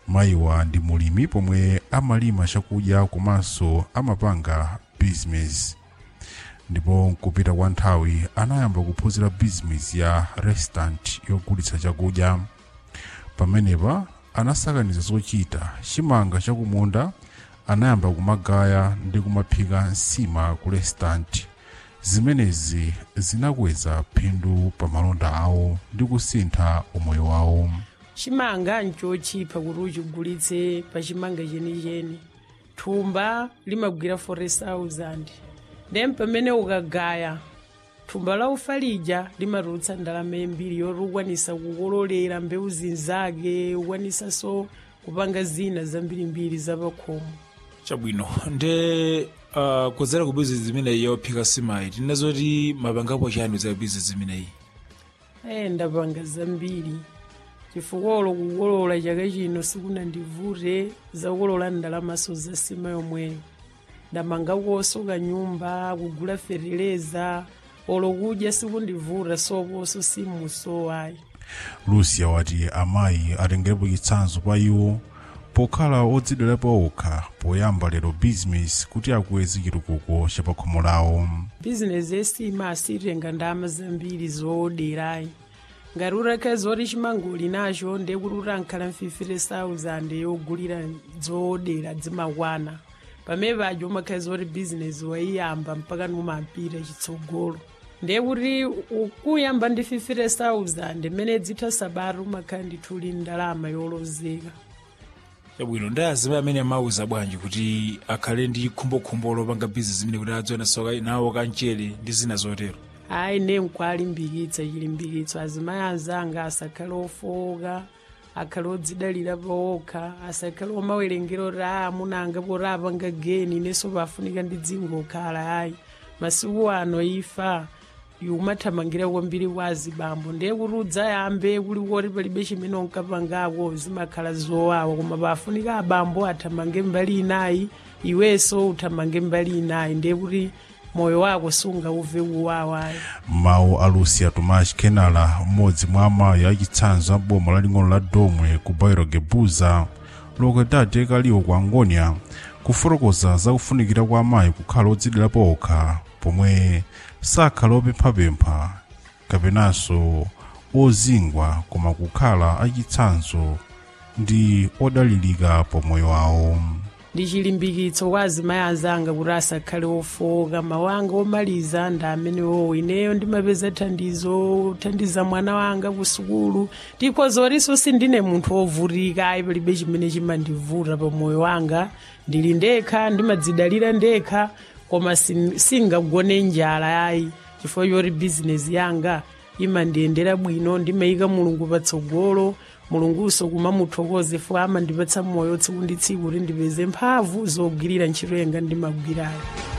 mayiwa ndi mulimi pomwe amalima chakudya komanso amapanga bizinesi ndipo nkupita kwa nthawi anayamba kuphunzira bizinesi ya restaurant yogulitsa chakudya pamenepa anasakaniza zochita chimanga chakumunda anayamba kumagaya ndi kumaphika nsima ku restaurant zimenezi zinakweza phindu pa malonda awo ndi kusintha umoyo wawo chimanga nchochipa kuti uchigulitse pa chimanga chenicheni thumba limagwira 40,000 then pamene ukagaya thumba la ufa lija limatulutsa ndalama yambiri yoti ukwanisa kukololera mbewu zinzake ukwanisanso kupanga zina zambirimbiri zapakhomo chabwino nde uh, kudzera ku bizinesi imeneyi yophika simayi tinazoti mapangapo chani za bizinesi imeneyi ayi ndapanga zambiri chifukwa ulo kukolola chaka chino sikunandivute zakukolola ndalamaso za sima yomweyo ndamangakonso kanyumba kugula fereleza olo kudya sikundivuta soposo simuso ayi lucia wati amayi atengerepo chitsanzo pa iwo pokhala odzidwerapo okha poyamba lero bizinesi kuti akweze chitukuko cha pakhomo lawo bizinesi yesima asitenga ndalama zambiri zooderayi ngati utakhala zoti chimangoli nacho ndiye kuti utankhala 50,000 yogulira zoodera zimakwana pamene paja umakhala zoti bizinesi waiyamba mpaka numapita chitsogolo ndiye kuti ukuyamba ndi 50,000 mmene dzitha sabata umakhala ndithuli ndalama yolozeka chabwino ndi azimayi amene amauza bwanji kuti akhale ndi khumbokhumbo lopanga bizinesi imene kuti adziona soka nawo kamchere ndi zina zotero ayi ne nkwalimbikitsa chilimbikitso azimayi anzanga asakhale ofowoka akhale odzidalira pawokha asakhale omawerengera oti a amunanga poti apanga geni nenso pafunika ndi dzingokhala ayi masiku ano ifa umathamangira kwambiri kwa azibambo ndiye kuti udzayambe kuli kuti palibe chimene unkapangako zimakhala zowawa koma pafunika abambo athamange mbali inayi iwenso uthamange mbali inayi ndiye kuti moyo wako sungauve kuwawayo mawu a lucia tomas kenala mmodzi mwa amayi achitsanzo a boma laling'ono la domwe ku bairo gebuza lokedade kaliwo ku angonia kufotokoza zakufunikira kwa amayi kukhala odzidwerapo okha pomwe sakhala opemphapempha kapenanso ozingwa koma kukhala achitsanzo ndi odalirika pomoyo wawo ndi chilimbikitso kwa azimayi anzanga kuti asakhale ofowoka mawanga omaliza ndi amenewo ineyo ndimapeza thandizo thandiza mwana wanga ku sukulu tikhozorinso sindine munthu ovutika ayi palibe chimene chimandivuta pa moyo wanga ndili ndekha ndimadzidalira ndekha koma sin- singagone njala ayi chifukwa choti bizinesi yanga imandiyendera bwino ndimayika mulungu patsogolo mulunguso kumamuthokoze fo amandipatsa moyo tsiku ndi tsiku kuti ndipeze mphamvu zogwirira ntchito yanga ndimagwirayo